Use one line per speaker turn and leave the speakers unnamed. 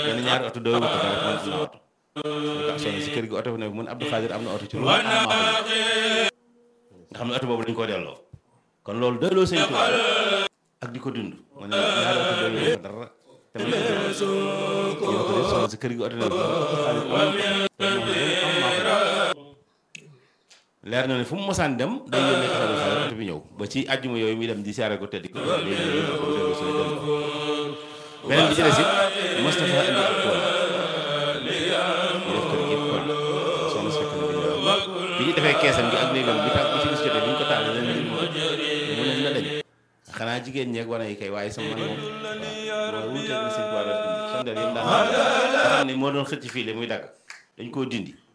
benn ñaari oto doo wut rek man am na oto ñu ko sonn si kër gi oto bi ne mun Abdou Khadir am na oto ci lu am maa ko nga xam ne oto boobu dañ koo delloo kon loolu doyloo sëñ Tuubaa ak di ko dund mu ne ñaari oto doo wut dara te man ñu ko def sonn si kër gi oto ne leer na ne fu mu mosaan dem day yónnee ko Abdou Khadir oto bi ñëw ba ci àjjuma yooyu muy dem di siyaare ko teddi ko beneen bi ci des it Moustapha indi ak tool ñu def kër gi tool soxna si fekk na bi ñëw bi ñu defee keesam gi ak néegam bi tax bi ci bis jotee bi ñu ko taal leen mu ne na dañ xanaa jigéen ñeeg wane yi kay waaye sama man moom waaw wuuteeg na sëñ Tuubaa doon dindi sondeel yi mu daan nga xam ne moo doon xëcc fii le muy dagg dañ koo dindi